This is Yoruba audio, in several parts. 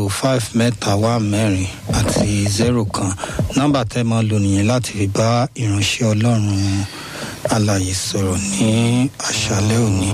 ètò five mẹ́ta wá mẹ́rin àti zero kan nọ́mbà tẹ́ máa lò nìyẹn láti fi bá ìránṣẹ́ ọlọ́run alàyè sọ̀rọ̀ ní àṣálẹ́ òní.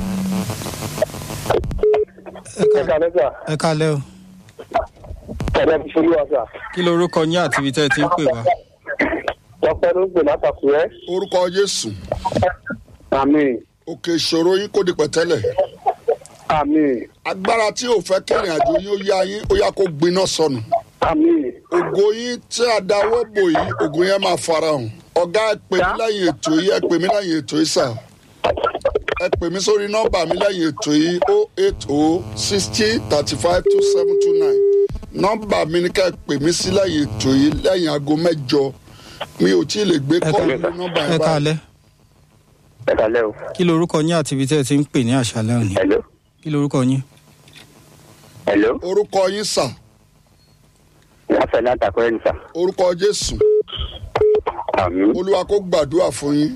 ẹ ẹ ká- kàlẹ́ sà ẹ kálẹ́ o ẹ̀rọ ti ṣolú wa sà kí lorúkọ yín àti ibi tẹ́ ẹ ti ń pè wá. ọpẹ ló ń pè látàkùrẹ́ orúkọ jésù àmì òkè ìṣòro yín kò di pẹ̀tẹ́lẹ̀ àmì agbára tí ò fẹ́ kẹrìn àjò yín ó yá yín ó yá kó gbiná sọnù àmì ògo yín tí a dáwọ́ bò yìí ògo yẹn máa farahàn ọ̀gá ẹ pè mí lẹ́yìn ètò yìí ẹ pè mí lẹ́yìn ètò yìí sà ẹ pè mí sórí nọ́mbà mi lẹ́yìn ètò yìí o eight o sixty thirty five two seven two nine nọ́mbà mi ni ká ẹ pè mí sí lẹ́yìn ètò yìí lẹ́yìn aago mẹ́jọ mi ò tí ì lè gbé ẹ kọ́ọ̀lù ká- nọ́mbà ẹ yẹn báyìí kálẹ́ ẹ kàlẹ́ o kí lorúkọ yín àti ibi tẹ́ ẹ ti ń pè ní àṣálẹ́ òní. hello kí lorúkọ yín. hello orúkọ yín sà wọ́n fẹ́ látàkùrẹ́ ní sà orúkọ jésù àmì olúwa kó gbàdúrà fún yín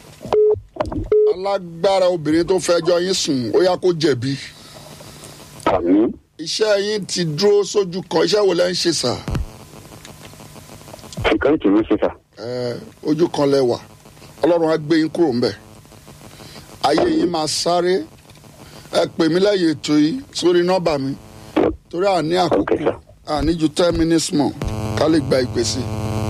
alágbára obìnrin tó fẹjọ́ yín sùn ó yá kó jẹ̀bi àmì iṣẹ́ yín ti dúró sójú kan iṣẹ́ wo lẹ́ ń ṣe sà ìkànnì tì mí ṣe sà ẹ ojú kan lẹ wà ọlọ́run á gbé yín kúrò ńbẹ̀ ayé yín máa sáré ẹ pè mí lẹ́yìn ètò yìí sórí nọ́mbà mi torí àní àkókò àní ju ten minutes mọ̀ ká lè gba ìpè sí i.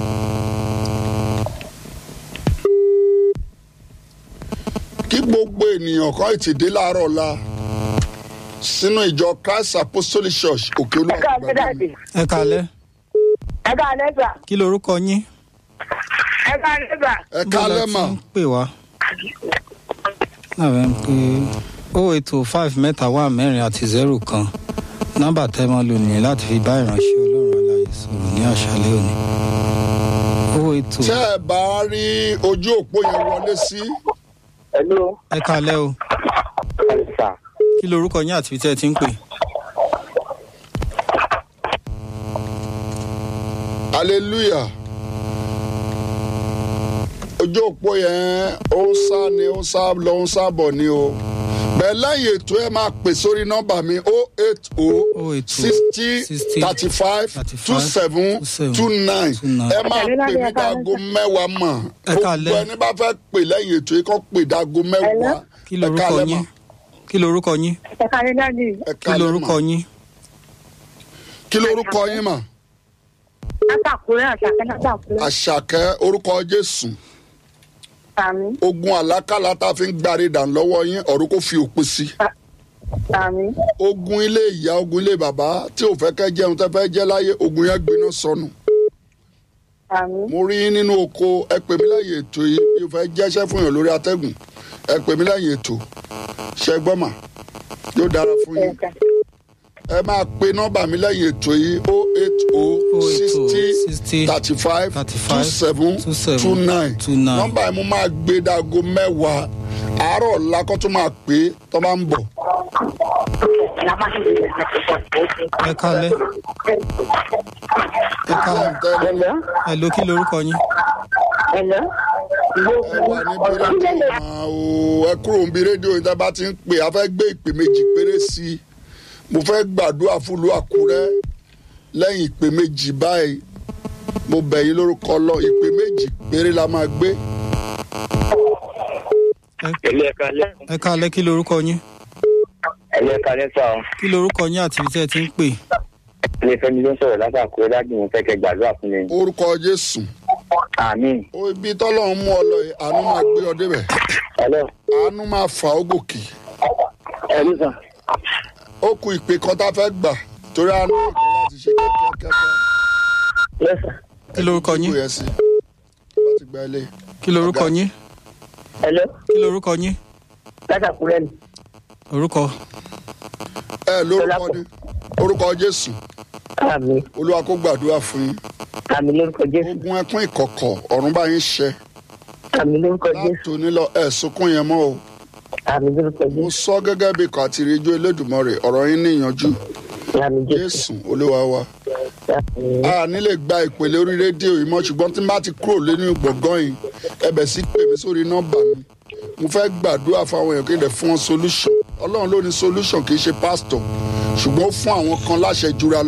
kí gbogbo ènìyàn kan ètè dé láàárọ̀ ọ̀la sínú ìjọ christ apostolic church òkè olúwa ẹ káàlẹ́ dáàdì ẹ kálẹ́ ẹ káàlẹ́ sà kí lorúkọ yín. ẹ káàlẹ́ sà ẹ Níbo lẹ kálẹ́ ti mà ń pè wá. lábẹ́ ń pè ó ètò five mẹ́ta wá mẹ́rin àti zero kan nọ́mbà tẹ́ máa lò nìyẹn láti fi bá ìránṣẹ́ ọlọ́run alàyè sọ̀rọ̀ ní àṣálẹ́ òní. ó ètò tẹ́ ẹ bá rí ojú òpó yẹn wọlé sí hello ẹ kálẹ́ o sà kí lorúkọ yín àti ibi tẹ́ ẹ ti ń pè. hallelujah ojú òpó yẹn ó ń sá ni ó ń sá lọ ó ń sá bọ̀ ni o bẹ́ẹ̀ lẹ́yìn ètò ẹ máa pè sórí nọ́mbà mi o eight o 080 sixty 60 thirty five 35 two seven 27 two nine 29. ẹ máa pè mí dáago mẹ́wàá mọ̀ Ẹ gbogbo káalẹ́. ẹni bá fẹ́ pè lẹ́yìn ètò yìí kọ́ pè dáago mẹ́wàá kí Ẹ lorúkọ káalẹ́ yín mà. kí lorúkọ yín ẹ káàlẹ́ dáàdì Ẹ kí káalẹ́ lorúkọ mà. yín kí lorúkọ yín mà látàkùrẹ́ àṣàkẹ́ látàkùrẹ́ àṣàkẹ́ orúkọ jésù àmì ogun àlákàlà tá a fi ń gbárí dàn lọ́wọ́ yín ọ̀run kò fi òpin sí àmì ogun ilé ìyá ogun ilé bàbá tí ò fẹ́ kẹ́ jẹun tẹ́ fẹ́ jẹ́ láyé ogun yẹn gbiná sọnù àmì mo rí yín nínú oko ẹ pè mí lẹ́yìn ètò yìí mi ò fẹ́ jẹ́ṣẹ́ fún yàn lórí atẹ́gùn ẹ pè mí lẹ́yìn ètò ṣẹ gbọ́mà yóò dára fún yín ẹ̀ka ẹ máa pe nọ́mbà mi lẹ́yìn ètò yìí o eight o sixty 60 thirty five 35 two seven 27 two nine 29. nọ́mbà yìí mo máa gbé dago mẹ́wàá àárọ̀ ọ̀la kó tó máa pè é tó bá ń bọ̀ ẹ kálẹ́ ẹ kálẹ́ hello ẹ ló kí lorúkọ yín. ẹ̀lọ́ ẹ wà níbi rédíò máa o ẹ kúrò níbi rédíò yìí tá a bá ti ń pè á fẹ́ gbé ìpè méjì péré sí i mo fẹ́ gbàdúrà fúlù àkúrẹ́ lẹ́yìn ìpè méjì báyìí mo bẹ̀ yín lórúkọ lọ ìpè méjì péré la máa gbé ilé ẹ̀ka lẹ́ ẹ kálẹ́ kí lorúkọ yín ilé ẹ̀ka lẹ́ sà ọ́ kí lorúkọ yín àti ibi tẹ́ ẹ ti ń pè. ilé fẹ́mi ló ń sọ̀rọ̀ látàkùrẹ́ dájú mo fẹ́ kẹ́ gbàdúrà fún mi orúkọ jésù àmì ó ibi tọ́lọ́run mú ọ lọ yìí àánú máa gbé ọ débẹ̀ hello àánú máa fà ó gòkè hello sà ó ku ìpè kan tá a fẹ́ gbà torí àánú nìkan láti ṣe kíákíákíá yes sà kí lorúkọ kó yín yẹ sí bá ti gba ilé kí lorúkọ yín hello kí lorúkọ yín látàkùrẹ́ ni orúkọ ẹ lórúkọ ní orúkọ jésù àmì olúwa kó gbàdúrà fún yín àmì lórúkọ jésù ogun ẹkún ìkọ̀kọ̀ ọ̀run bá yín ṣẹ àmì lórúkọ jésù láti onílọ ẹ̀ sunkún yẹn mọ́ o àmì lórúkọ mo jésù sọ gẹ́gẹ́ bí ikọ̀ àti ìrìnjú elédùnmọ̀rẹ̀ ọ̀rọ̀ yín níyànjú àmì jésù jésù olúwa wa àmì a nílè gba ìpele orí rédíò yìí mọ́ ṣùgbọ́n tí n bá ti kúrò lẹ́nu gbọ̀ngàn yìí ẹbẹ̀ sí pè mí sórí nọ́mbà mi mo fẹ́ gbàdúrà fáwọn èèyàn kí n lè fún wọn solution ọlọ́run ló ní solution kì í ṣe pastor ṣùgbọ́n ó fún àwọn kan láṣẹ jura